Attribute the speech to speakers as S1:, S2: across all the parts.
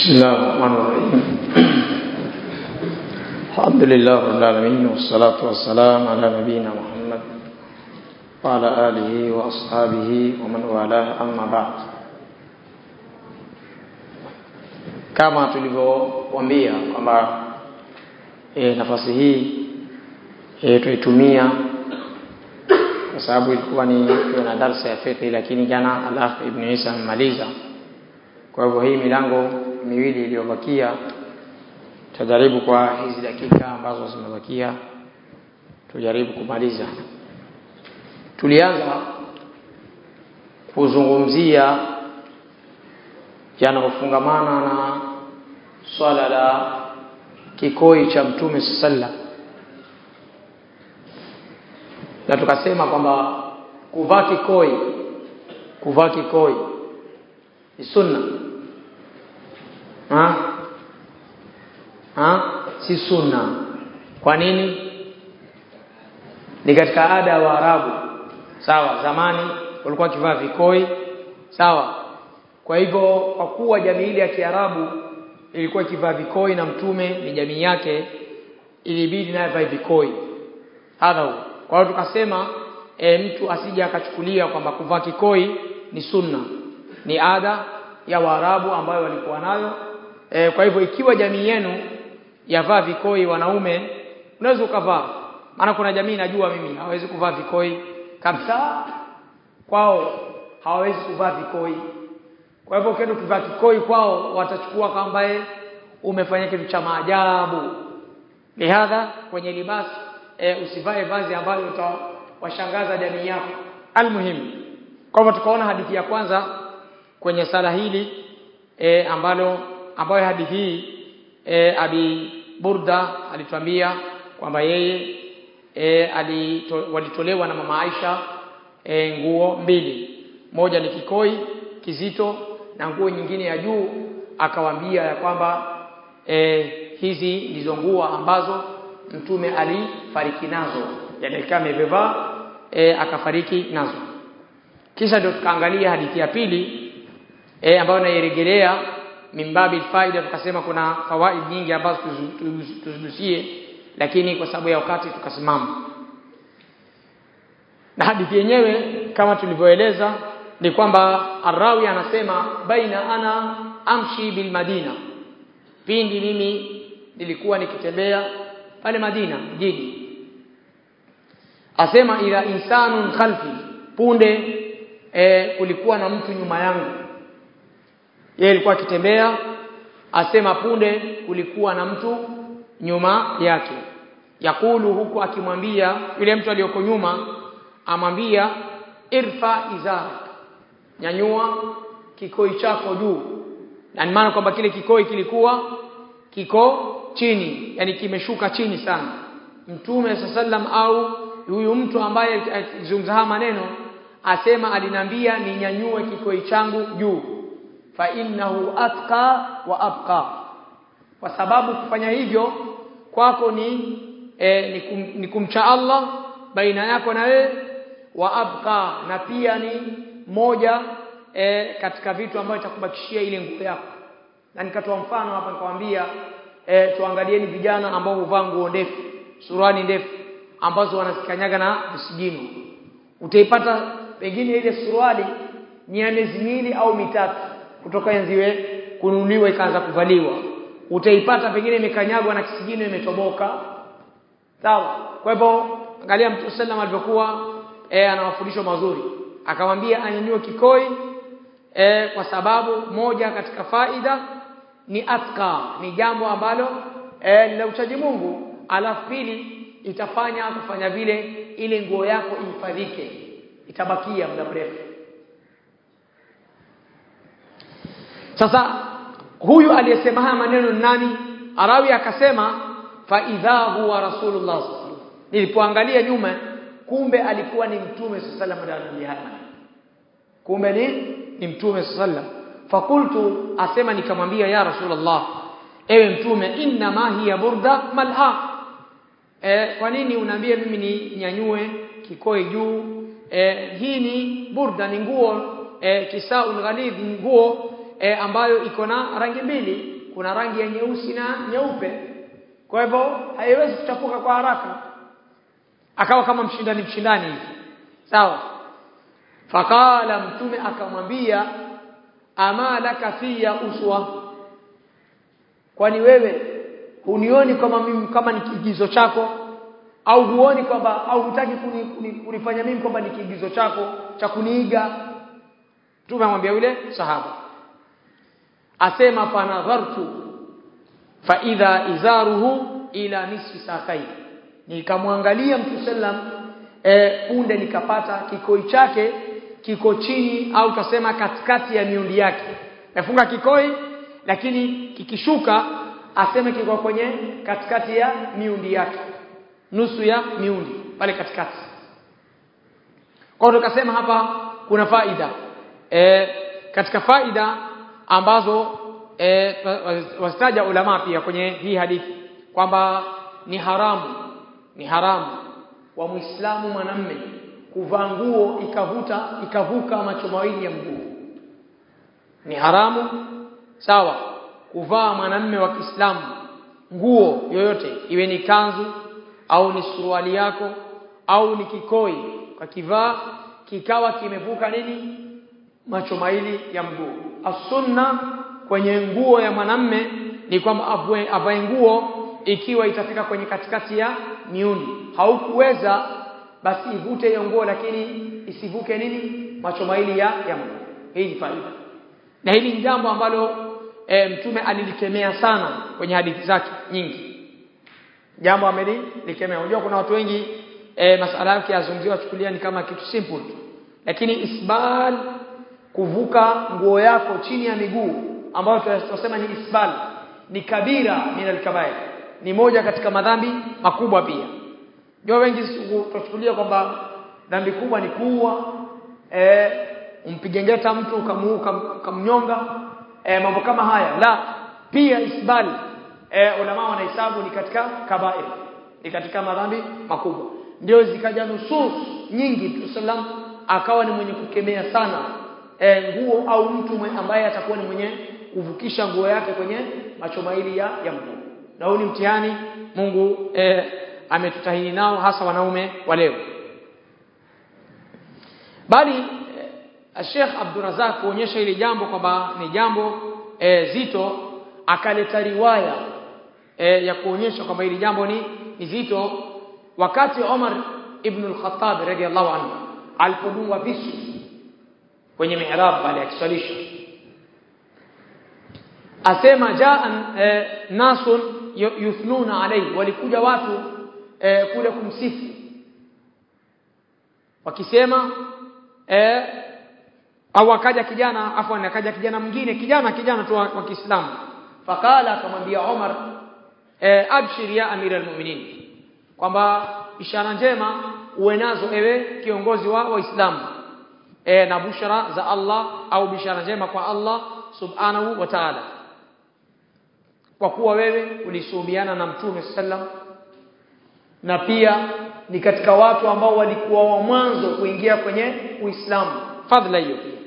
S1: بسم الله الرحمن الرحيم الحمد لله رب العالمين والصلاة والسلام على نبينا محمد وعلى آله وأصحابه ومن والاه أما بعد kama tulivyowaambia kwamba e, nafasi hii e, tuitumia kwa sababu ilikuwa ni tuwe na darsa ya fiqh lakini jana al-akh ibn Isa amemaliza kwa hivyo hii milango miwili iliyobakia tutajaribu kwa hizi dakika ambazo zimebakia tujaribu kumaliza tulianza kuzungumzia yanayofungamana na swala la kikoi cha mtume sallam na tukasema kwamba kuvaa kikoi kuvaa kikoi ni sunna ha? Ha? si sunna kwa nini ni katika ada ya Waarabu sawa zamani walikuwa wakivaa vikoi sawa kwa hivyo kwa kuwa jamii ile ya Kiarabu ilikuwa ikivaa vikoi na mtume ni jamii yake ilibidi naye vae vikoi hadha kwa hiyo tukasema e, mtu asije akachukulia kwamba kuvaa kikoi ni sunna ni ada ya Waarabu ambayo walikuwa nayo e, kwa hivyo ikiwa jamii yenu yavaa vikoi wanaume unaweza ukavaa maana kuna jamii najua mimi hawezi kuvaa vikoi kabisa kwao hawawezi kuvaa vikoi kwa hivyo ukienda ukivaa kikoi kwao watachukua kwamba umefanya kitu cha maajabu lihadha kwenye libasi e, usivae vazi ambalo utawashangaza jamii yako almuhimu kwa hivyo tukaona hadithi ya kwanza kwenye sala hili e, ambalo ambayo hadithi hii e, abi Burda alituambia kwamba yeye e, alito, walitolewa na mama Aisha e, nguo mbili moja ni kikoi kizito na nguo nyingine ya juu akawaambia ya kwamba e, hizi ndizo nguo ambazo mtume alifariki nazo yani kama amevaa e, akafariki nazo kisha ndio tukaangalia hadithi ya pili e, ambayo nairejelea mimbabi faida tukasema kuna fawaid nyingi ambazo tuzidusie lakini kwa sababu ya wakati tukasimama na hadithi yenyewe kama tulivyoeleza ni kwamba Arawi anasema baina ana amshi bil Madina pindi mimi nilikuwa nikitembea pale Madina mjini asema ila insanun khalfi punde e, kulikuwa na mtu nyuma yangu yeye alikuwa akitembea asema punde kulikuwa na mtu nyuma yake yakulu huku akimwambia yule mtu aliyoko nyuma amwambia irfa izarak nyanyua kikoi chako juu na maana kwamba kile kikoi kilikuwa kiko chini yani kimeshuka chini sana mtume sallam au huyu mtu ambaye akizungumza maneno asema alinambia ninyanyue kikoi changu juu fa innahu atqa wa abqa kwa sababu kufanya hivyo kwako ni e, ni, kum, ni kumcha Allah baina yako na wewe wa abqa na pia ni moja e, katika vitu ambavyo itakubakishia ile nguo yako na nikatoa mfano hapa nikamwambia e, tuangalieni vijana ambao huvaa nguo ndefu suruali ndefu ambazo wanasikanyaga na visigino utaipata pengine ile suruali ni ya miezi miwili au mitatu kutoka enziwe kununuliwa ikaanza kuvaliwa utaipata pengine imekanyagwa na kisigino imetoboka sawa kwa hivyo angalia mtu sallam alivyokuwa e, ana mafundisho mazuri akamwambia anyanyue kikoi e, kwa sababu moja katika faida ni atka ni jambo ambalo e, la uchaji Mungu alafu pili itafanya kufanya vile ile nguo yako ihifadhike itabakia muda mrefu sasa huyu aliyesema haya maneno ni nani arawi akasema fa idha huwa rasulullah nilipoangalia nyuma kumbe alikuwa ni mtume sallallahu alaihi wasallam kumbe ni ni mtume sallallahu fakultu asema nikamwambia ya rasulullah ewe mtume inna ma hiya burda malha e, kwa nini unaambia mimi ni nyanyue kikoi juu e, hii ni burda ni nguo e, kisaul ghalidh nguo e, ambayo iko na rangi mbili kuna rangi ya nyeusi na nyeupe kwa hivyo haiwezi kuchafuka kwa haraka akawa kama mshindani mshindani hivi sawa faqala mtume akamwambia ama laka fiya uswa kwani wewe hunioni kama mimi kama ni kiigizo chako au huoni kwamba au hutaki kuni, kuni, kunifanya mimi kwamba ni kiigizo chako cha kuniiga mtume amwambia yule sahaba asema fanadhartu fa idha izaruhu ila nisfi sakai nikamwangalia mtu sallam e, punde nikapata kikoi chake kiko chini au tasema katikati ya miundi yake nafunga kikoi lakini kikishuka aseme kiko kwenye katikati ya miundi yake nusu ya miundi pale katikati kwa hiyo tukasema hapa kuna faida e, katika faida ambazo e, wasitaja ulama pia kwenye hii hadithi kwamba ni haramu ni haramu kwa Muislamu mwanamme kuvaa nguo ikavuta ikavuka macho mawili ya mguu ni haramu sawa kuvaa mwanamme wa Kiislamu nguo yoyote iwe ni kanzu au ni suruali yako au ni kikoi kakivaa kikawa kimevuka nini macho mawili ya mguu as-sunna kwenye nguo ya mwanamme ni kwamba avae nguo ikiwa itafika kwenye katikati ya miundi haukuweza basi ivute hiyo nguo lakini isivuke nini macho mawili ya, ya mguu hii ni faida na hili ni jambo ambalo e, mtume alilikemea sana kwenye hadithi zake nyingi jambo amelikemea unajua kuna watu wengi e, masala yake yazungumziwa chukulia ni kama kitu simple tu lakini isbal kuvuka nguo yako chini ya miguu ambayo tunasema ni isbal ni kabira min alkabair ni moja katika madhambi makubwa pia ndio wengi tuchukulia kwamba dhambi kubwa ni kuua eh umpige ngeta mtu ukamuuka ukamnyonga eh, mambo kama haya la pia isbal eh, ulama wanahesabu ni katika kabair ni katika madhambi makubwa ndio zikaja nusus nyingi Mtume sallam akawa ni mwenye kukemea sana e, nguo au mtu mwe, ambaye atakuwa ni mwenye kuvukisha nguo yake kwenye macho mawili ya, ya mguu na huu ni mtihani Mungu e, ametutahini nao hasa wanaume wa leo bali e, Sheikh Abdurazak kuonyesha ile jambo kwamba ni jambo e, zito akaleta riwaya e, ya kuonyesha kwamba hili jambo ni, ni zito wakati Omar ibn al-Khattab radiyallahu anhu alipodungwa visu kwenye mihrab pale akiswalisha asema jaa e, nasun yuthnuna alayhi walikuja watu e, kule kumsifu wakisema e, au akaja kijana afwan akaja kijana mwingine kijana kijana tu wa Kiislamu fakala akamwambia Omar e, abshir ya amira almu'minin kwamba ishara njema uwe nazo ewe kiongozi wa waislamu e, na bushara za Allah au bishara njema kwa Allah subhanahu wa ta'ala kwa kuwa wewe ulisuhubiana na mtume sallam na pia ni katika watu ambao walikuwa wa mwanzo kuingia kwenye Uislamu fadhila hiyo pia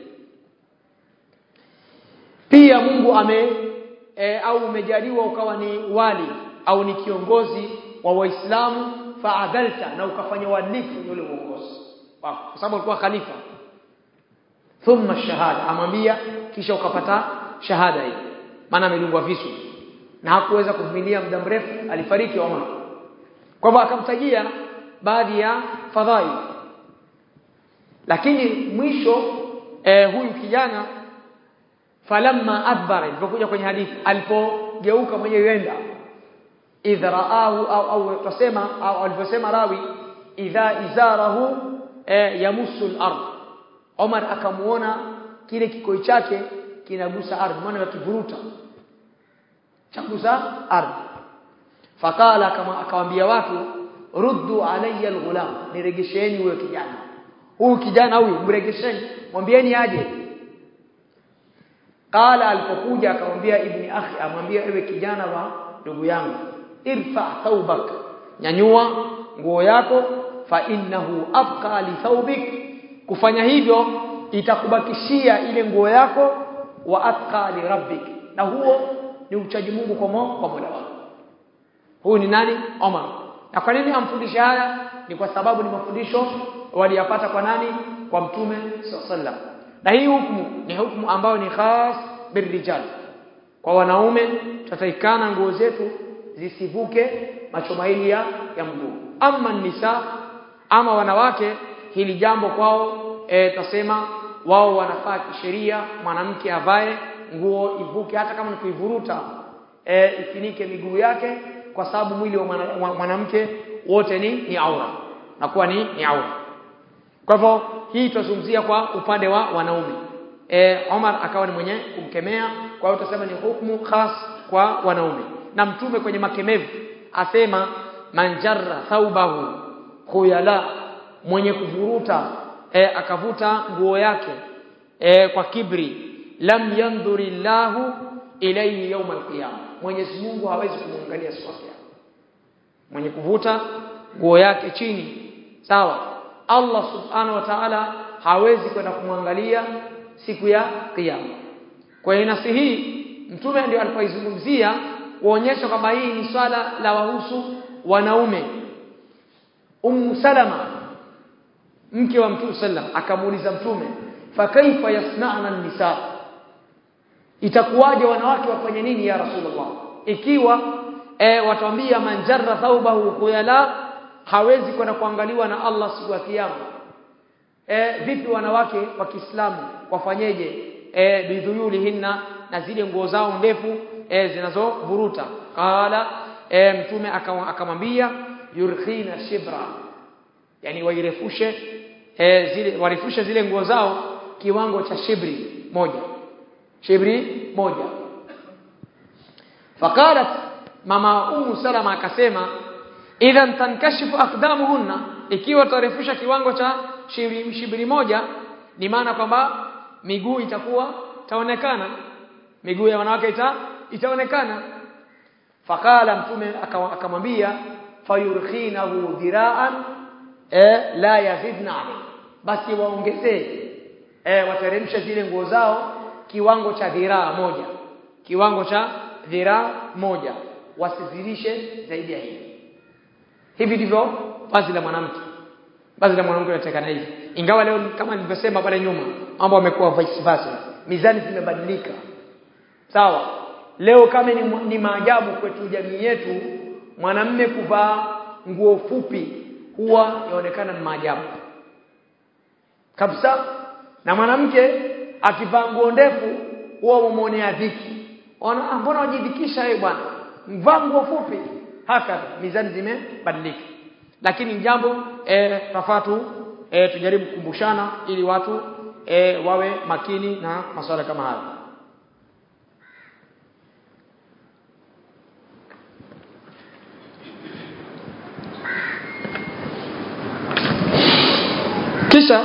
S1: pia Mungu ame e, au umejaliwa ukawa ni wali au ni kiongozi wa waislamu faadhalta na ukafanya uadilifu yule uongozi kwa sababu alikuwa khalifa thumma shahada amwambia kisha ukapata shahada hii maana amelungwa visu na hakuweza kuvumilia muda mrefu alifariki Omar kwa hivyo akamtajia baadhi ya fadhai lakini mwisho eh, huyu kijana falamma adbara ilipokuja kwenye hadithi alipogeuka mwenyewe yenda idha raahu au au tusema au alivyosema rawi idha izarahu eh, yamusu al-ard Omar akamuona kile kikoi chake kinagusa ardhi maana yakivuruta chagusa ardhi fakala kama akawaambia watu ruddu alayya al-ghulam niregesheni huyo kijana huyu kijana huyu mregesheni mwambieni aje qala alipokuja akamwambia ibni akhi amwambia ewe kijana wa ndugu yangu irfa thawbak nyanyua nguo yako fa innahu abqa li thawbik kufanya hivyo itakubakishia ile nguo yako wa atqa li rabbik na huo ni uchaji Mungu kwa mo, kwa Mola wako huyu ni nani Omar na kwa nini amfundisha haya ni kwa sababu ni mafundisho waliyapata kwa nani kwa mtume sallam na hii hukumu ni hukumu ambayo ni khas birrijal kwa wanaume tutaikana nguo zetu zisivuke macho mawili ya, ya mguu ama nisa ama wanawake hili jambo kwao e, tasema wao wanafaa kisheria mwanamke avae nguo ivuke hata kama ni kuivuruta e, ifinike miguu yake kwa sababu mwili wa mwanamke wote ni ni aura na kuwa ni ni aura kwa hivyo hii tutazungumzia kwa upande wa wanaume e, Omar akawa ni mwenye kumkemea kwa hiyo tutasema ni hukumu khas kwa wanaume na mtume kwenye makemevu asema manjarra thaubahu khuyala mwenye kuvuruta e, akavuta nguo yake e, kwa kibri lam yandhurillahu ilayhi yawm alqiyama Mwenyezi Mungu hawezi kumwangalia siku ya mwenye kuvuta nguo yake chini sawa Allah subhanahu wa ta'ala hawezi kwenda kumwangalia siku ya kiyama kwa hiyo nasi hii mtume ndio alipoizungumzia kuonyesha kwamba hii ni swala la wahusu wanaume Ummu Salama mke wa Mtume sallam akamuuliza mtume fa kaifa yasna'na an-nisa itakuwaje wanawake wafanye nini ya rasulullah ikiwa e, watuambia manjarra thawbahu khuyala hawezi kwenda kuangaliwa na Allah siku ya kiyama e, vipi wanawake wa Kiislamu wafanyeje e, bidhuyulihinna na zile nguo zao ndefu e, zinazovuruta qala e, mtume akamwambia yurkhina shibra yani wairefushe e, zile warefushe zile nguo zao kiwango cha shibri moja shibri moja faqalat mama umu salama akasema idhan tankashifu aqdamuhunna ikiwa tarefusha kiwango cha shibri, shibri moja ni maana kwamba miguu itakuwa itaonekana miguu ya wanawake ita, itaonekana faqala mtume akamwambia fayurkhinahu dhira'an eh, la yazidna basi waongezee eh, wateremshe zile nguo zao kiwango cha dhiraa moja kiwango cha dhiraa moja wasizidishe zaidi ya hivi hivi ndivyo vazi la mwanamke vazi la mwanamke linatakana hivi ingawa leo kama nilivyosema pale nyuma mambo yamekuwa vice versa mizani zimebadilika sawa leo kama ni, ni maajabu kwetu jamii yetu mwanamme kuvaa nguo fupi huwa yaonekana ni maajabu kabisa na mwanamke akivaa nguo ndefu huwa mumonea dhiki ona mbona wajidhikisha wewe bwana mvaa nguo fupi haka mizani zimebadilika lakini jambo e, tafatu e, tujaribu kukumbushana ili watu e, wawe makini na masuala kama haya kisha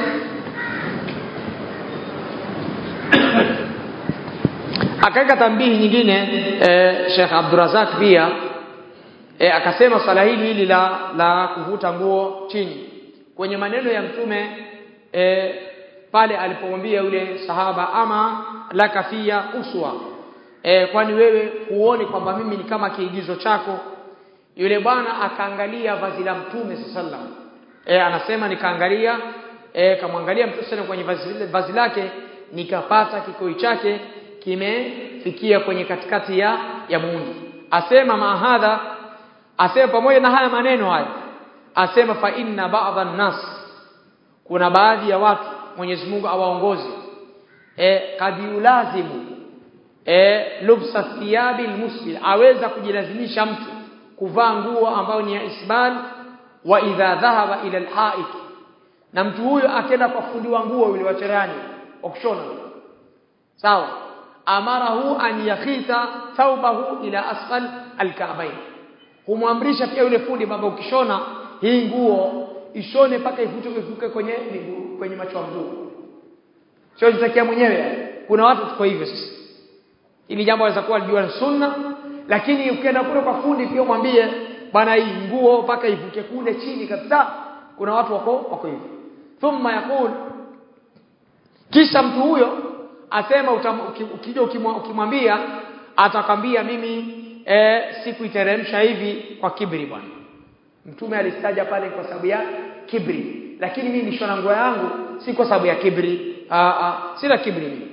S1: akaweka tambihi nyingine e, Sheikh Abdurazak pia e, akasema swala hili hili la la kuvuta nguo chini kwenye maneno ya mtume e, pale alipomwambia yule sahaba ama laka fia uswa e, kwani wewe huoni kwamba mimi ni kama kiigizo chako yule bwana akaangalia vazi la mtume sallallahu e, anasema nikaangalia e, kamwangalia mtume sana kwenye vazi, vazi lake nikapata kikoi chake kimefikia kwenye katikati ya ya muundi asema mahadha asema pamoja na haya maneno haya asema fa inna ba'dha nas kuna baadhi ya watu Mwenyezi Mungu awaongoze e, kadiulazimu e, lubsa thiyabi almusbil aweza kujilazimisha mtu kuvaa nguo ambayo ni ya isbal wa idha dhahaba ila alhaik na mtu huyo akenda kwa fundi wa nguo yule wa cherani wa kushona sawa amarahu an yakhita thawbahu ila asfal alka'bayn humwamrisha pia yule fundi baba ukishona hii nguo ishone mpaka ivuke ivuke kwenye miguu kwenye macho ya mguu sio jitakia mwenyewe kuna watu tuko hivyo sisi ili jambo laweza kuwa lijua sunna lakini ukienda kule kwa fundi pia mwambie bana hii nguo mpaka ivuke kule chini kabisa kuna watu wako wako hivyo thumma yakul kisha mtu huyo asema ukija ukimwambia atakwambia mimi e, sikuiteremsha hivi kwa kibri bwana mtume alistaja pale kwa sababu ya kibri lakini mimi nishona nguo yangu si kwa sababu ya kibri aa sina kibri mimi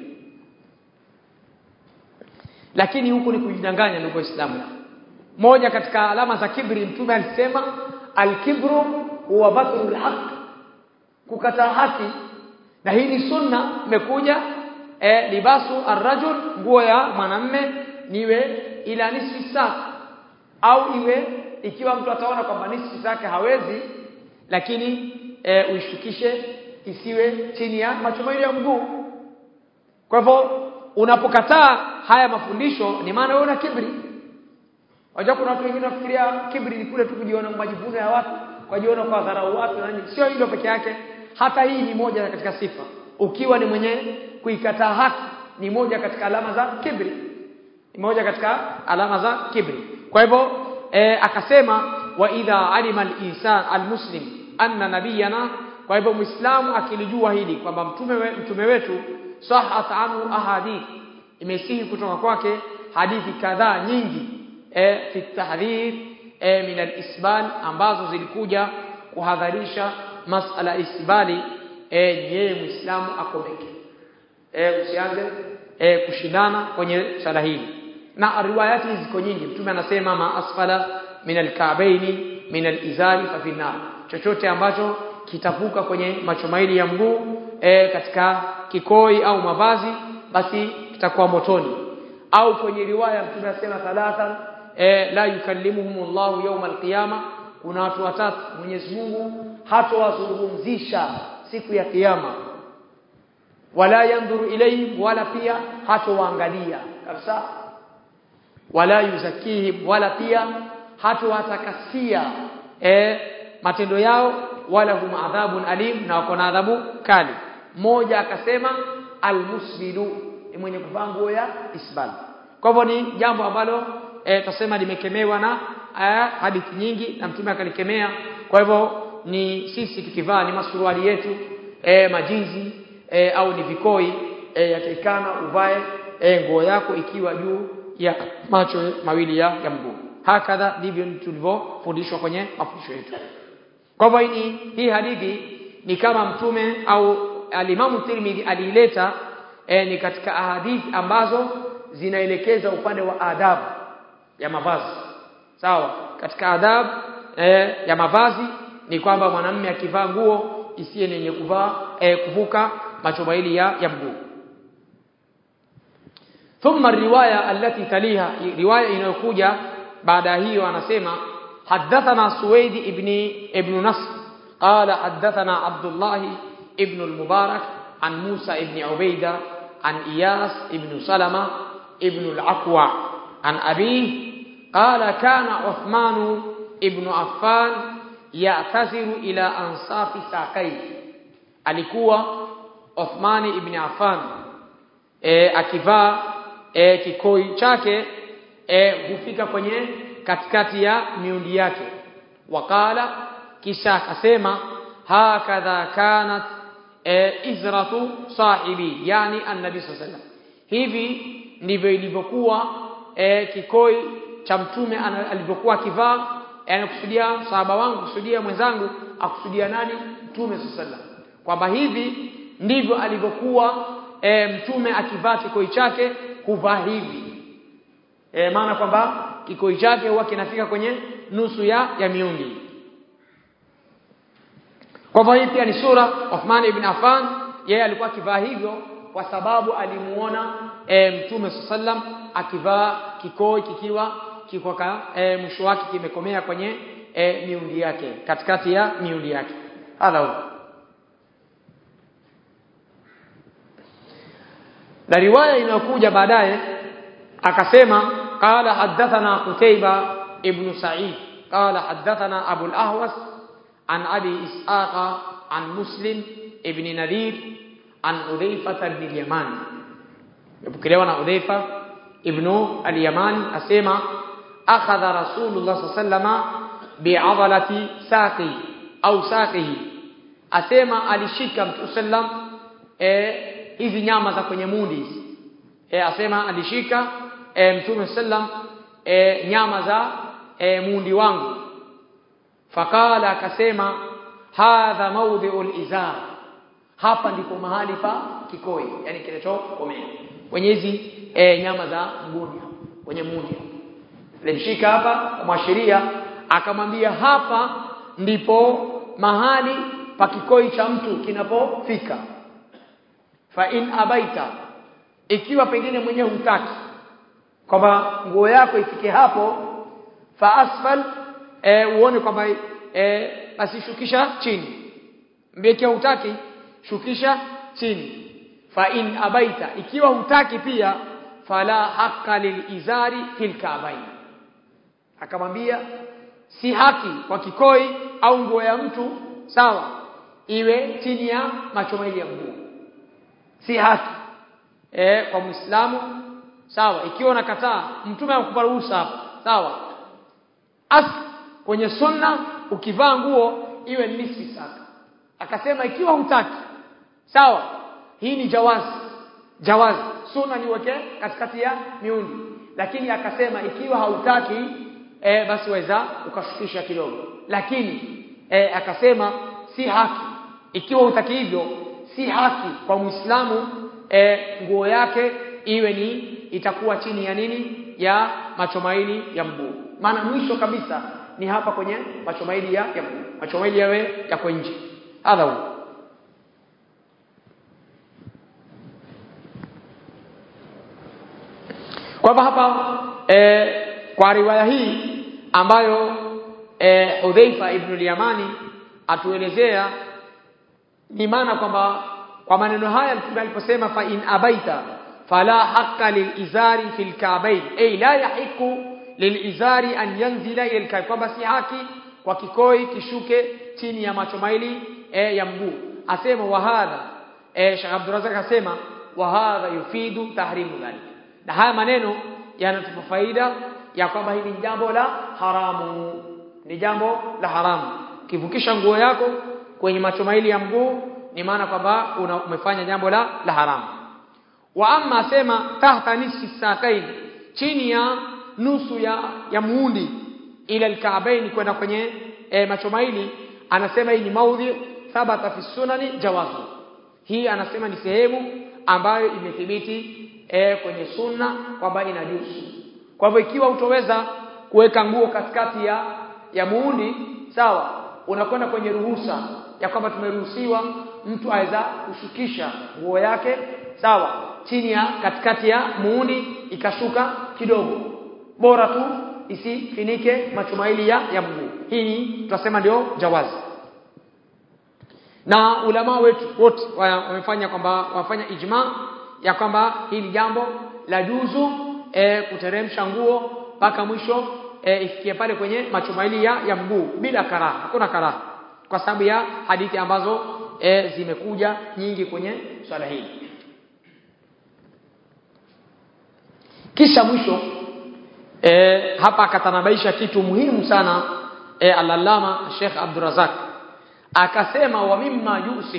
S1: lakini huku ni kujidanganya ndugu waislamu moja katika alama za kibri mtume alisema alkibru huwa batrul haq kukataa haki na hii ni sunna imekuja e, libasu arrajul nguo ya mwanamme niwe ila nisfi sak au iwe ikiwa mtu ataona kwamba nisfi zake hawezi lakini e, uishukishe isiwe chini ya macho mawili ya mguu kwa hivyo unapokataa haya mafundisho ni maana wewe una kibri Wajua kuna watu wengine wafikiria kibri ni kule tu kujiona majivuno ya watu, kujiona kwa dharau watu na nini. Sio hilo peke yake, hata hii ni moja katika sifa. Ukiwa ni mwenye kuikataa haki ni moja katika alama za kibri. Ni moja katika alama za kibri. Kwa hivyo e, akasema wa idha alima al-insan al-muslim anna nabiyana kwa hivyo muislamu akilijua hili kwamba mtume we, mtume wetu sahat anhu ahadith imesihi kutoka kwake hadithi kadhaa nyingi e, fi tahdhir e, min al-isbal ambazo zilikuja kuhadharisha masala isbali e, yeye muislamu akomeke e, usianze e, kushindana kwenye swala hili na riwayati ziko nyingi mtume anasema ma asfala min al-ka'baini min al-izari fa fi nar chochote ambacho kitavuka kwenye macho maili ya mguu e, katika kikoi au mavazi basi kitakuwa motoni au kwenye riwaya mtume anasema thalathan e, la yukallimuhumullahu yawm alqiyama kuna watu watatu Mwenyezi Mungu hatowazungumzisha siku ya kiyama wala yandhuru ilayhim wala pia hatowaangalia kabisa wala yuzakihim wala pia hatowatakasia e, matendo yao wala hum adhabun alim na wako na adhabu kali mmoja akasema almusbilu ni mwenye kuvaa nguo ya isbal kwa hivyo ni jambo ambalo e, tasema limekemewa na e, hadithi nyingi na mtume akalikemea kwa hivyo ni sisi tukivaa ni masuruali yetu e, majinzi e, au ni vikoi e, yatakikana uvae e, nguo yako ikiwa juu ya macho mawili ya, ya mguu hakadha ndivyo tulivyofundishwa kwenye mafundisho yetu kwa hivyo hii hii hadithi ni kama mtume au alimamu Tirmidhi aliileta e, ni katika ahadithi ambazo zinaelekeza upande wa adabu ya mavazi sawa katika adabu e, ya mavazi ni kwamba mwanamume akivaa nguo isiye yenye kuvaa e, kuvuka macho mawili ya, ya mguu thumma riwaya allati taliha riwaya inayokuja baada hiyo anasema حدثنا سويد ابن ابن نصر قال حدثنا عبد الله ابن المبارك عن موسى ابن عبيدة عن إياس ابن سلمة ابن العكوع عن أبيه قال كان عثمان ابن عفان يعتذر إلى أنصاف ساقيه alikuwa Uthmani ibn Affan e, akivaa e, kikoi chake e, hufika kwenye katikati ya miundi yake wakala kisha akasema hakadha kanat e, izratu sahibi yani annabi sallallahu hivi ndivyo ilivyokuwa e, kikoi cha mtume alivyokuwa akivaa anakusudia sahaba wangu kusudia mwenzangu akusudia nani mtume sallallahu kwamba hivi ndivyo alivyokuwa e, mtume akivaa kikoi chake kuvaa hivi e, maana kwamba kikoi chake huwa kinafika kwenye nusu ya ya miundi kwa hivyo hii pia ni sura Uthman ibn Affan yeye alikuwa akivaa hivyo kwa sababu alimuona e, mtume sallam akivaa kikoi kikiwa kiko e, mwisho wake kimekomea kwenye e, miundi yake katikati ya miundi yake hala na riwaya inayokuja baadaye akasema قال حدثنا قتيبة ابن سعيد قال حدثنا أبو الأهوس عن أبي إسحاق عن مسلم ابن نذير عن حذيفة بن اليمان يبكلون حذيفة ابن اليمان أسيما أخذ رسول الله صلى الله عليه وسلم بعضلة ساقي أو ساقه أسيما alishika mtu sallam e, hizi nyama za kwenye mundi hizi e, asema alishika e, mtume sallam e, nyama za e, mundi wangu fakala akasema hadha maudhi'ul izar hapa ndipo mahali pa kikoi yani kinachokomea kwenye hizi e, nyama za mgundi kwenye mundi alimshika hapa kumwashiria akamwambia hapa ndipo mahali pa kikoi cha mtu kinapofika fa in abaita ikiwa pengine mwenyewe hutaki kwamba nguo yako ifike hapo fa asfal e, uone kwamba e, basi shukisha chini mbikia hutaki shukisha chini fa in abaita ikiwa hutaki pia fala haqqa lilizari fil ka'bayn akamwambia si haki kwa kikoi au nguo ya mtu sawa iwe chini ya macho mawili ya mguu si haki e, kwa muislamu sawa ikiwa unakataa mtume anakupa ruhusa hapa sawa as kwenye sunna ukivaa nguo iwe nisfi saka akasema ikiwa hutaki sawa hii ni jawazi jawazi sunna niweke katikati ya miundi lakini akasema ikiwa hautaki e, basi waweza ukashukisha kidogo lakini e, akasema si haki ikiwa hutaki hivyo si haki kwa muislamu e, nguo yake iwe ni itakuwa chini ya nini ya macho mawili ya mguu maana mwisho kabisa ni hapa kwenye macho mawili ya, ya mguu macho mawili yawe yako nje hadha huwa kwa hivyo hapa e, kwa riwaya hii ambayo e, Hudhaifa ibn al-Yamani atuelezea ni maana kwamba kwa maneno haya mtume aliposema fa in abaita fala haqqa lilizari fil ka'bayn ay la yahiqu lilizari an yanzila ila al kwamba si haki kwa kikoi kishuke chini ya macho maili e, ya mguu asema wa hadha e, Sheikh Abdurrazzaq asema wa hadha yufidu tahrimu dhalik na haya maneno yanatupa faida ya kwamba hili ni jambo la haramu ni jambo la haramu kivukisha nguo yako kwenye macho maili ya mguu ni maana kwamba umefanya jambo la la haramu wa amma sema tahta nisfi sakain chini ya nusu ya ya muundi ila alkaabaini kwenda kwenye e, macho maili anasema hii ni maudhi thabata fi sunani jawazu hii anasema ni sehemu ambayo imethibiti e, kwenye sunna kwamba inajuzu kwa hivyo ikiwa utoweza kuweka nguo katikati ya ya muundi sawa unakwenda kwenye ruhusa ya kwamba tumeruhusiwa mtu aweza kushukisha nguo yake sawa chini ya katikati ya muundi ikashuka kidogo bora tu isifinike macho mawili ya, ya mguu hii tutasema ndio jawazi na ulama wetu wote wamefanya kwamba wafanya ijma ya kwamba hili jambo la juzu e, kuteremsha nguo mpaka mwisho e, ifikie pale kwenye macho mawili ya, ya mguu bila karaha hakuna karaha kwa sababu ya hadithi ambazo e, zimekuja nyingi kwenye swala hili kisha mwisho e, hapa akatanabaisha kitu muhimu sana e, alalama Sheikh Abdurazak akasema wa mimma yusif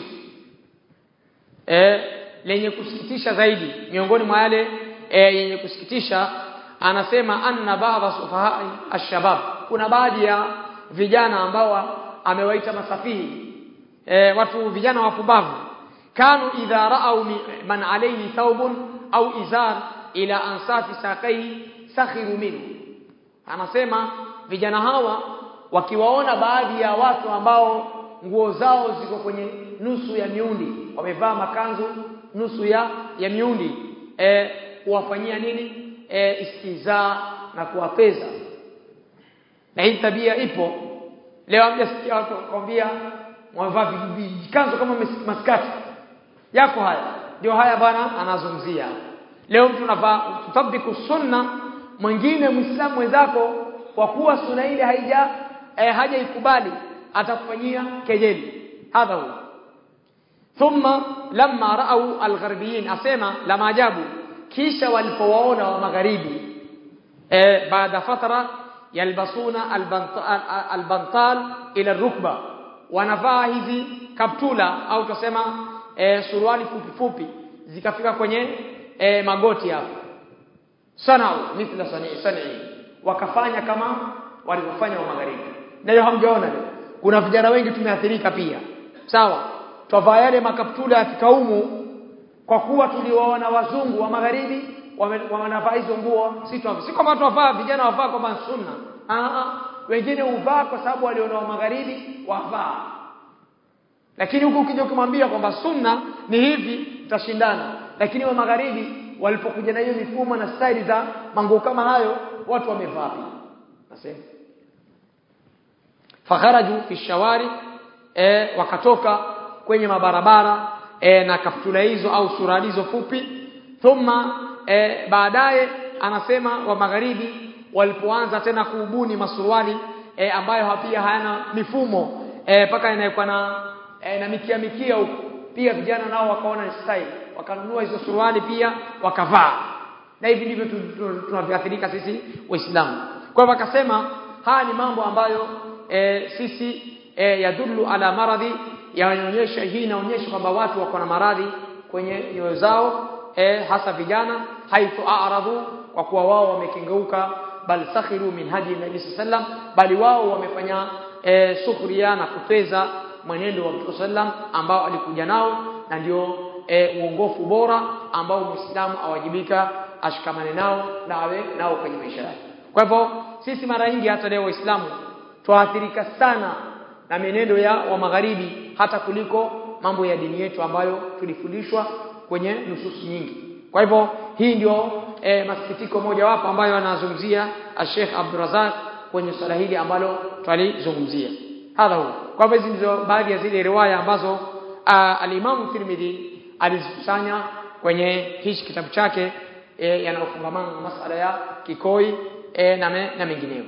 S1: e, lenye kusikitisha zaidi miongoni mwa yale e, yenye kusikitisha anasema anna ba'dha sufahai ashabab kuna baadhi ya vijana ambao amewaita masafihi e, watu vijana wapumbavu kanu idha ra'au man alayhi thawbun au izar ila ansafi sakai sakhiru minhu anasema vijana hawa wakiwaona baadhi ya watu ambao nguo zao ziko kwenye nusu ya miundi wamevaa makanzu nusu ya ya miundi e, kuwafanyia nini e, istiza na kuwapeza na hii tabia ipo leo hamjasikia watu wakwambia wamevaa vikanzo kama maskati yako haya ndio haya bwana anazungumzia leo mtu anavaa tutabiku sunna mwingine muislamu mwenzako kwa kuwa sunna ile haija eh, hajaikubali atakufanyia kejeli hadha huwa thumma lamma ra'au algharbiyin asema la maajabu kisha walipowaona wa magharibi eh, baada fatara yalbasuna albantal ila rukba wanavaa hizi kaptula au tusema e, suruali fupi fupi zikafika kwenye e, magoti hapo sanau mithla sani sani wakafanya kama walivyofanya wa magharibi na hiyo hamjaona leo kuna vijana wengi tumeathirika pia sawa twavaa yale makaptula ya kikaumu kwa kuwa tuliwaona wazungu wa magharibi wanavaa hizo nguo si tu si kama twavaa vijana wavaa kama sunna ah wengine huvaa kwa sababu waliona wa magharibi wavaa lakini huku ukija ukimwambia kwamba sunna ni hivi tutashindana lakini wa magharibi walipokuja na hiyo mifumo na staili za manguo kama hayo watu wamevaa nasema fakharaju fi shawari e, wakatoka kwenye mabarabara e, na kaptula hizo au surali hizo fupi thumma e, baadaye anasema wa magharibi walipoanza tena kuubuni masuruali e, ambayo pia hayana mifumo mpaka e, inayokuwa na e, na mikia mikia huko pia vijana nao wakaona ni style wakanunua hizo suruali pia wakavaa na hivi ndivyo tunavyoathirika sisi waislamu kwa hivyo akasema haya ni mambo ambayo e, sisi e, yadullu ala maradhi yanaonyesha hii inaonyesha kwamba watu wako na maradhi kwenye nyoyo zao e, hasa vijana haithu a'radu kwa kuwa wao wamekengeuka bal sakhiru min hadi nabii sallam bali wao wamefanya e, sukhria na kutweza mwenendo wa Mtume sallam ambao alikuja nao na ndio e, uongofu bora ambao Muislamu awajibika ashikamane nao na awe nao kwenye maisha yake. Kwa hivyo sisi mara nyingi hata leo Waislamu twaathirika sana na mienendo ya wa magharibi hata kuliko mambo ya dini yetu ambayo tulifundishwa kwenye nususi nyingi. Kwa hivyo hii ndio e, masikitiko moja wapo ambayo anazungumzia Sheikh Abdurrazak kwenye swala hili ambalo twalizungumzia. Hadha huwa. Kwa hivyo hizi ndizo baadhi ya zile riwaya ambazo al-Imam Tirmidhi alizikusanya kwenye hichi kitabu chake e, yanayofungamana na masala ya kikoi e, na, me, na mengineyo.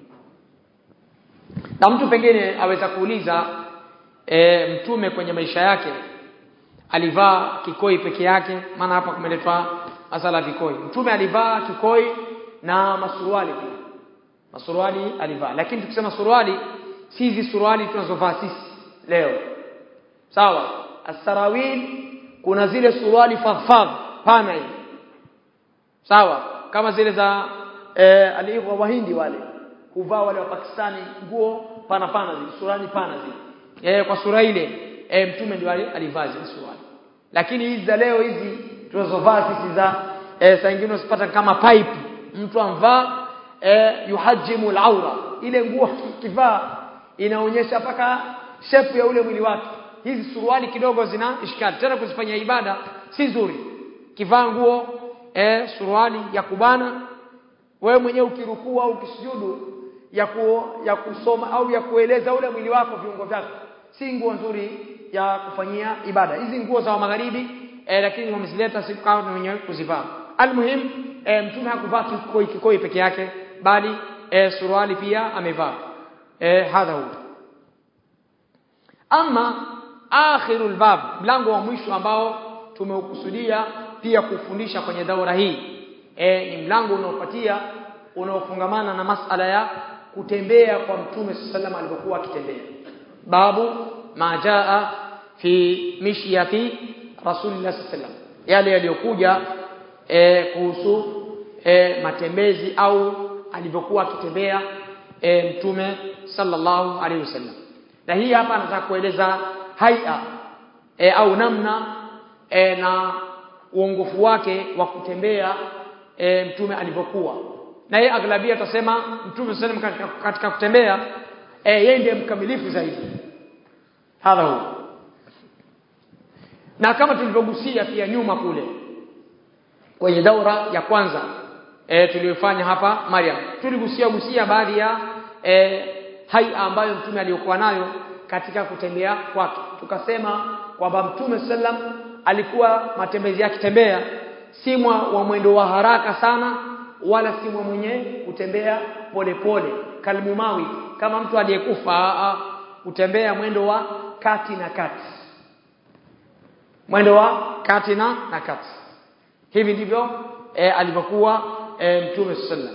S1: Na mtu pengine aweza kuuliza e, mtume kwenye maisha yake alivaa kikoi peke yake maana hapa kumeletwa masala ya vikoi. Mtume alivaa kikoi na masuruali pia. Masuruali alivaa. Lakini tukisema suruali si hizi suruali tunazovaa sisi leo. Sawa? Asarawil kuna zile suruali fadhfadh pana hivi. Sawa? Kama zile za eh, aliiwa wahindi wale huvaa wale wa Pakistani nguo pana pana zile suruali pana zile. Eh, kwa sura ile eh, mtume ndio alivaa zile suruali. Lakini hizi za leo hizi tunazovaa sisi za eh, saa nyingine usipata kama pipe mtu amvaa eh, yuhajimu al-aura ile nguo kivaa inaonyesha paka shepu ya ule mwili wake hizi suruali kidogo zina ishkali tena kuzifanya ibada si nzuri kivaa nguo eh, suruali ya kubana wewe mwenyewe ukirukua au ukisujudu ya ku, ya kusoma au ya kueleza ule mwili wako viungo vyako si nguo nzuri ya kufanyia ibada hizi nguo za magharibi eh, lakini wamezileta si kwa wenyewe kuzivaa almuhim eh, mtume hakuvaa kikoi kikoi peke yake bali eh, suruali pia amevaa eh, hadha huwa ama akhirul bab mlango wa mwisho ambao tumeukusudia pia kufundisha kwenye daura hii e, ni mlango unaofuatia unaofungamana na masala ya kutembea kwa mtume sallam alivyokuwa akitembea babu majaa fi mishyati rasulillah sallam yale yaliyokuja e, kuhusu e, matembezi au alivyokuwa akitembea e, mtume sallallahu alaihi wasallam na hii hapa anataka kueleza haia e, au namna e, na uongofu wake wa kutembea e, mtume alivyokuwa na yeye aglabia atasema mtume sallam katika, katika kutembea e, yeye ndiye mkamilifu zaidi hadha huwa na kama tulivyogusia pia nyuma kule kwenye daura ya kwanza e, tuliyofanya hapa Maryam tuligusia gusia baadhi ya e, haia ambayo mtume aliyokuwa nayo katika kutembea kwake tukasema kwamba mtume sallam alikuwa matembezi yake tembea si wa mwendo wa haraka sana wala si mwenye kutembea polepole kalmumawi kama mtu aliyekufa kutembea mwendo wa kati na kati mwendo wa kati na na kati hivi ndivyo e, alivyokuwa e, mtume sallam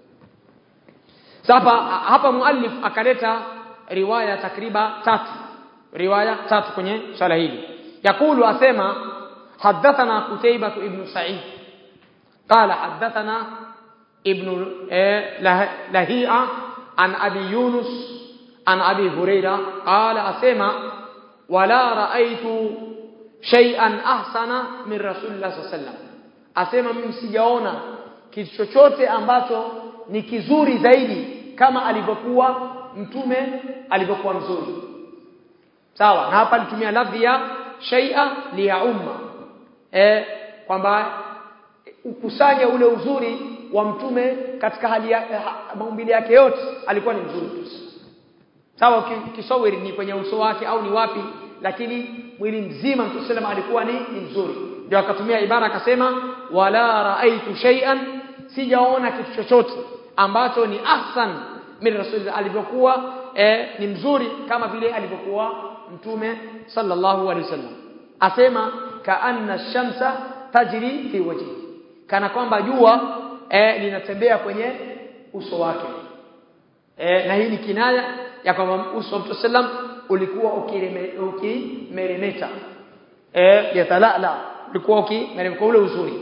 S1: sasa hapa muallif akaleta riwaya takriba tatu riwaya tatu kwenye swala hili yakulu asema حدثنا قتيبة ابن سعيد قال حدثنا ابن لهيئة عن أبي يونس عن أبي هريرة قال أسمع ولا رأيت شيئا أحسن من رسول الله صلى الله عليه وسلم asema mimi sijaona kitu chochote ambacho ni kizuri zaidi kama alivyokuwa mtume alivyokuwa mzuri sawa na hapa alitumia lafzi ya shay'a li ya umma eh kwamba ukusanye ule uzuri wa mtume katika hali ya maumbile yake yote alikuwa ni mzuri tu sawa kisawiri ni kwenye uso wake au ni wapi lakini mwili mzima mtume sallam alikuwa ni, ni mzuri ndio akatumia ibara akasema wala raaitu shay'an sijaona kitu chochote ambacho ni ahsan min rasulillah alivyokuwa eh, ni mzuri kama vile alivyokuwa mtume sallallahu alaihi wasallam asema kaanna shamsa tajri fi wajhi kana kwamba jua eh, linatembea kwenye uso wake eh, na hii ni kinaya ya kwamba uso wa mtume sallam ulikuwa ukimeremeta eh, yatalala ulikuwa ukimeremeta ule uzuri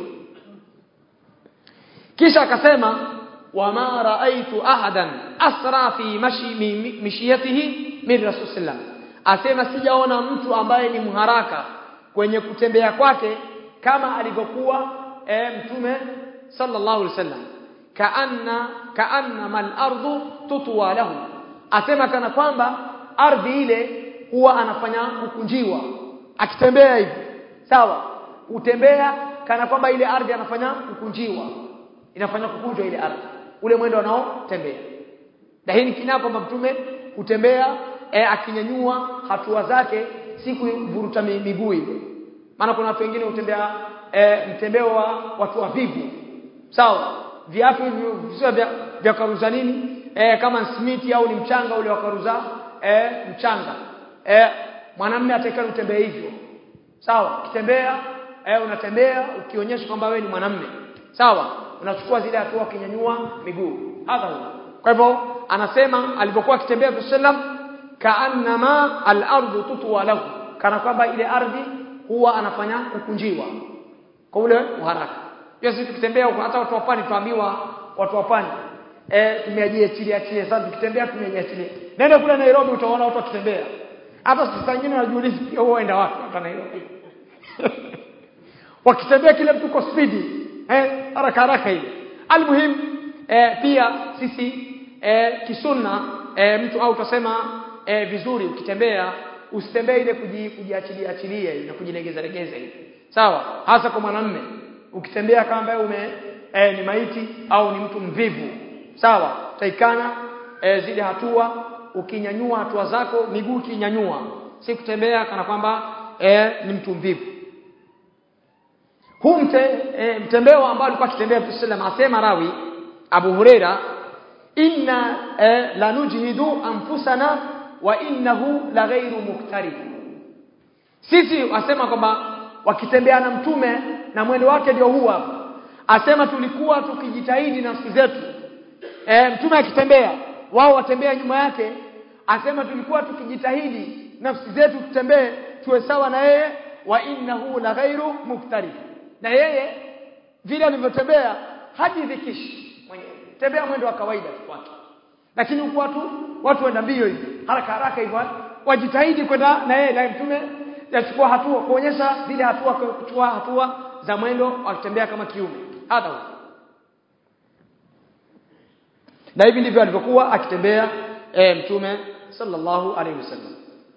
S1: kisha akasema wama raaitu ahadan asra fi mashi mishiyatihi min rasul sallam asema sijaona mtu ambaye ni mharaka kwenye kutembea kwake kama alivyokuwa e, mtume sallallahu alaihi wasallam kaanna kaanna mal ardu tutwa lahu asema kana kwamba ardhi ile huwa anafanya kukunjiwa akitembea hivi sawa utembea kana kwamba ile ardhi anafanya kukunjiwa inafanya kukunjwa ile ardhi ule mwendo anaotembea na hii ni kinaa kwamba mtume kutembea e, akinyanyua hatua zake si kuvuruta miguu ile maana kuna watu wengine hutembea e, mtembeo wa watu wavivu sawa viatu hivyo visio vya, vya karuza nini e, kama simiti au ni mchanga ule wa karuza e, mchanga e, mwanamume atakana utembee hivyo sawa ukitembea e, unatembea ukionyesha kwamba wewe ni mwanamume sawa unachukua zile hatua ukinyanyua miguu hadha huwa kwa hivyo anasema alipokuwa akitembea sallam kaannama al-ardu tutwa lahu kana kwamba ile ardhi huwa anafanya kukunjiwa kwa ule uharaka hiyo sisi tukitembea huko hata watu wa pwani tuambiwa watu wa pwani eh tumeajiachilia achilia sasa tukitembea tumeajiachilia nenda kule Nairobi utaona watu wakitembea hata sasa nyingine wanajiuliza pia huenda wapi hapa Nairobi wakitembea kile mtu kwa spidi eh haraka haraka ile almuhim eh, pia sisi eh, kisunna eh, mtu au tutasema eh, vizuri ukitembea usitembee ile kujiachilia achilia na kujilegeza legeza hivi sawa hasa kwa mwanamume ukitembea kama ambaye ume eh, ni maiti au ni mtu mvivu sawa taikana eh, zile hatua ukinyanyua hatua zako miguu kinyanyua si kutembea kana kwamba eh, ni mtu mvivu huu mte, e, mtembeo ambao alikuwa akitembea Mtume sallam asema rawi Abu Huraira inna e, lanujhidu anfusana wa innahu la ghairu muktarif sisi wasema kwamba wakitembea na mtume na mwendo wake ndio huu hapa asema tulikuwa tukijitahidi nafsi zetu e, mtume akitembea wao watembea nyuma yake asema tulikuwa tukijitahidi nafsi zetu tutembee tuwe sawa na yeye wa innahu la ghairu muktarif na yeye vile alivyotembea hajidhikishi mwenyewe tembea mwendo wa kawaida kwake lakini huku watu watu waenda mbio hivi haraka haraka hivyo wajitahidi kwenda na yeye na mtume yachukua hatua kuonyesha vile hatua kuchukua hatua za mwendo akitembea kama kiume hata huko na hivi ndivyo alivyokuwa akitembea e, mtume sallallahu alaihi wasallam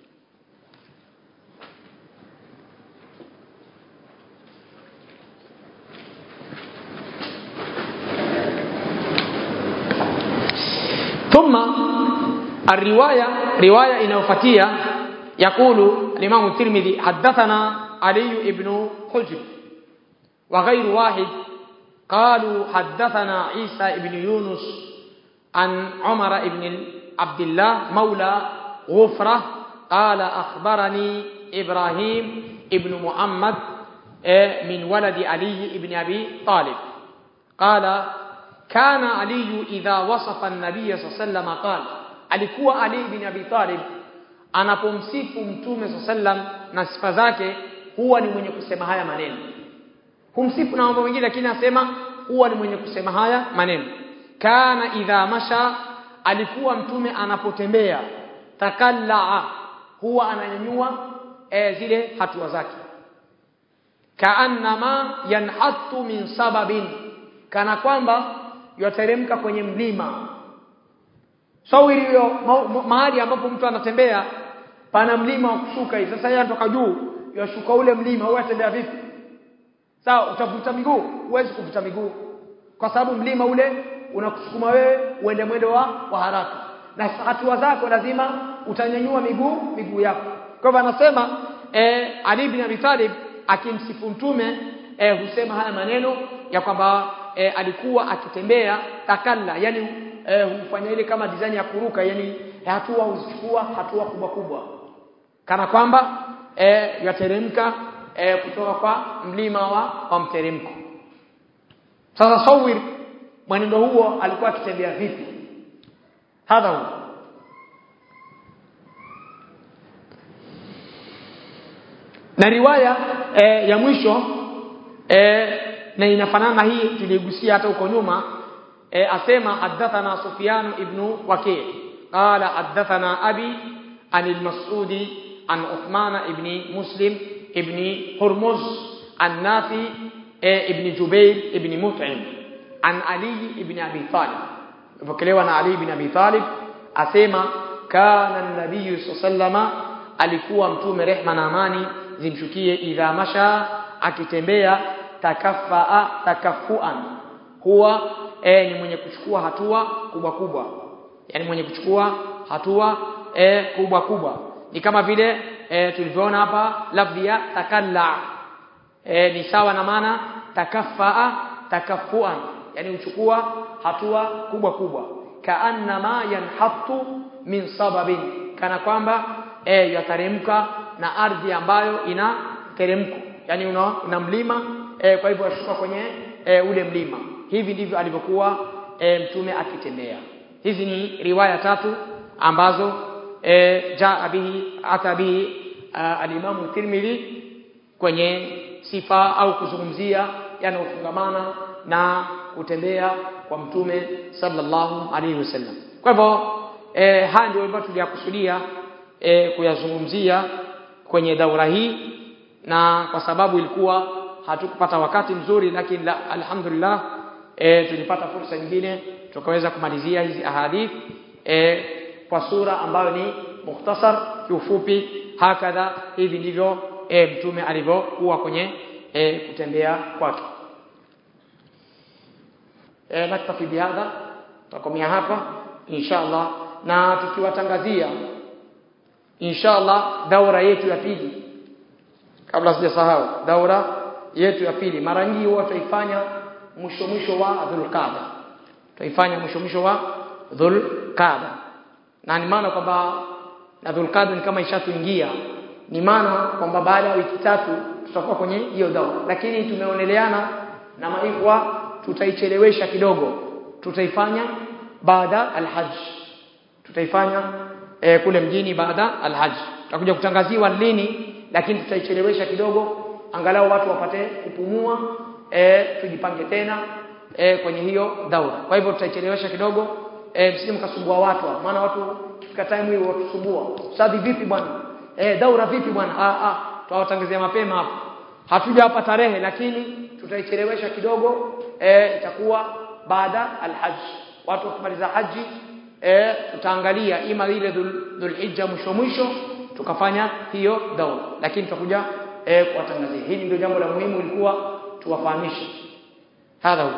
S1: ثم الرواية رواية inayofuatia يقول الإمام الترمذي حدثنا علي بن حجر وغير واحد قالوا حدثنا عيسى بن يونس عن عمر بن عبد الله مولى غفرة قال أخبرني إبراهيم ابن محمد من ولد علي بن أبي طالب قال كان علي إذا وصف النبي صلى الله عليه وسلم قال alikuwa Ali bin Abi Talib anapomsifu mtume sallam na sifa zake huwa ni mwenye kusema haya maneno humsifu na mambo mengine lakini anasema huwa ni mwenye kusema haya maneno kana idha masha alikuwa mtume anapotembea takallaa huwa ananyanyua e, zile hatua zake kaannama yanhatu min sababin kana kwamba yateremka kwenye mlima sawiri hiyo ma, ma, mahali ambapo mtu anatembea pana mlima wa kushuka hivi sasa yeye anatoka juu yashuka ule mlima huwa atembea vipi sawa utavuta miguu huwezi kuvuta miguu kwa sababu mlima ule unakusukuma wewe uende mwendo wa, wa haraka na hatua zako lazima utanyanyua miguu miguu yako kwa hivyo anasema eh, Ali bin Abi Talib akimsifu mtume eh, husema haya maneno ya kwamba eh, alikuwa akitembea takalla yani eh, hufanya ile kama design ya kuruka yani hatua huzichukua hatua kubwa kubwa kana kwamba eh, yateremka eh, kutoka kwa mlima wa, wa mteremko sasa sawir mwenendo huo alikuwa akitembea vipi hadha huo na riwaya e, ya mwisho e, na inafanana hii tuligusia hata huko nyuma e, asema hadathana Sufyan ibn Waki' qala hadathana abi an al-Mas'udi an Uthman ibn Muslim ibn Hurmuz an Nafi e, ibn Jubair ibn Mut'im an Ali ibn Abi Talib ipokelewa na Ali ibn Abi Talib asema kana an-nabiy sallallahu alikuwa mtume rehma na amani zimshukie idha masha akitembea takafaa takafuan huwa e, ni mwenye kuchukua hatua kubwa kubwa yani mwenye kuchukua hatua e, kubwa kubwa ni kama vile e, tulivyoona hapa lafdhi ya takalla e, ni sawa na maana takafaa takafuan yani uchukua hatua kubwa kubwa kaannama yanhatu min sababin kana kwamba e, yataremka na ardhi ambayo ina teremko yani una, una mlima e, kwa hivyo ashuka kwenye e, ule mlima hivi ndivyo alivyokuwa e, mtume akitembea hizi ni riwaya tatu ambazo e, jaa bihi ata bihi alimamu Tirmidhi kwenye sifa au kuzungumzia yanayofungamana na kutembea kwa mtume sallallahu alaihi wasallam kwa hivyo e, haya ndio ambayo tuliyakusudia e, kuyazungumzia kwenye daura hii na kwa sababu ilikuwa hatukupata wakati mzuri lakini la, alhamdulillah e, tulipata fursa nyingine tukaweza kumalizia hizi ahadith e, kwa sura ambayo ni mukhtasar kiufupi hakadha hivi ndivyo e, mtume alivyokuwa kwenye e, kutembea kwake e, naktafi bihadha tutakomea hapa inshallah na tukiwatangazia inshallah daura yetu ya pili kabla sijasahau daura yetu ya pili mara nyingi huwa tutaifanya mwisho mwisho wa dhulqada tutaifanya mwisho mwisho wa dhulqada na ni maana kwamba na dhulqada ni kama ishatuingia ni maana kwamba baada ya wiki tatu tutakuwa kwenye hiyo daura lakini tumeoneleana na maikwa tutaichelewesha kidogo tutaifanya baada alhajj tutaifanya e, kule mjini baada alhajj tutakuja kutangaziwa lini lakini tutaichelewesha kidogo angalau watu wapate kupumua e, tujipange tena e, kwenye hiyo daura kwa hivyo tutaichelewesha kidogo e, msije mkasumbua watu maana watu kifika time hiyo watusumbua sadhi vipi bwana e, daura vipi bwana ah ah tutawatangazia mapema hapo hatuja hapa tarehe lakini tutaichelewesha kidogo e, itakuwa baada alhajj watu wakimaliza haji e, tutaangalia ima ile dhulhijja mwisho mwisho tukafanya hiyo daura lakini tutakuja e, kuwatangazia hili ndio jambo la muhimu ilikuwa tuwafahamishe hadha huwa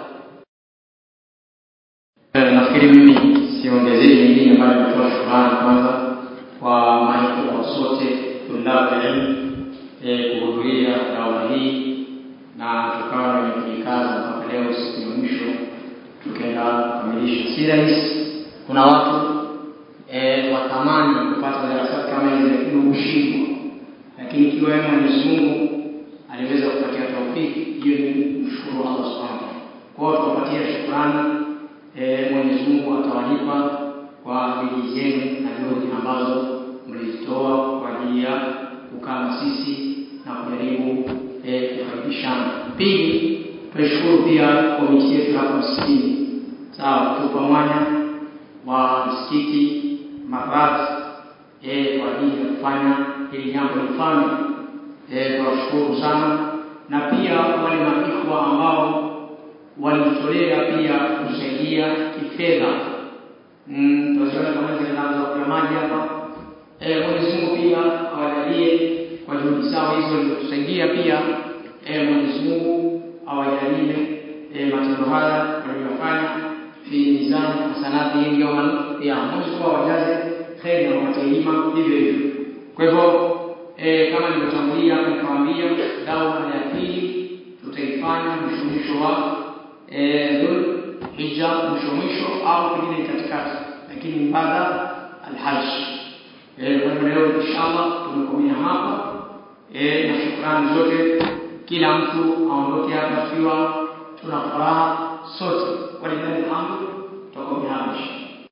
S2: nafikiri mimi siongezei nyingine bali kutoa shukrani kwanza kwa maana sote tulabu ilmu e, kuhudhuria daura hii na tukawa wenye kujikaza mpaka leo siku ya mwisho tukaenda kukamilisha si rahisi kuna watu e, watamani kupata darasa kama hizi lakini hushindwa lakini ikiwa yeye Mwenyezi Mungu aliweza kupatia taufiki hiyo ni mshukuru Allah Subhanahu wa ta'ala kwa hiyo tuwapatia shukrani e, Mwenyezi Mungu atawalipa kwa bidii zenu na juhudi ambazo mlizitoa kwa ajili ya kukaa na sisi na kujaribu kujaribu eh, kufaidishana. Pili, tunashukuru pia komiti yetu hapa msikitini, sawa, kutupa mwanya wa msikiti maradhi eh, kwa ajili ya kufanya hili jambo lifanywe. Eh, tunashukuru sana, na pia wale maikwa ambao walijitolea pia kusaidia kifedha. Mm, tunaziona kama zile zinazo ya maji hapa. Eh, Mwenyezi Mungu pia awajalie kwa juhudi zao hizo walizotusaidia pia. Eh, Mwenyezi Mungu awajalie eh, matendo haya waliyofanya fi mizani hasanati hii yawma ya Mwenyezi Mungu awajaze kheri na wapatie hivyo hivyo. Kwa hivyo eh, kama nilivyotangulia nikawaambia dawa ya pili tutaifanya mwisho mwisho wa eh, dhul hija mwisho mwisho au pengine katikati, lakini baada alhaj. Eh, kwa hivyo leo inshallah tumekomea hapa eh, na shukrani zote, kila mtu aondoke hapa tukiwa tuna furaha sote. Walillahi alhamdu, tutakomea hapa inshallah.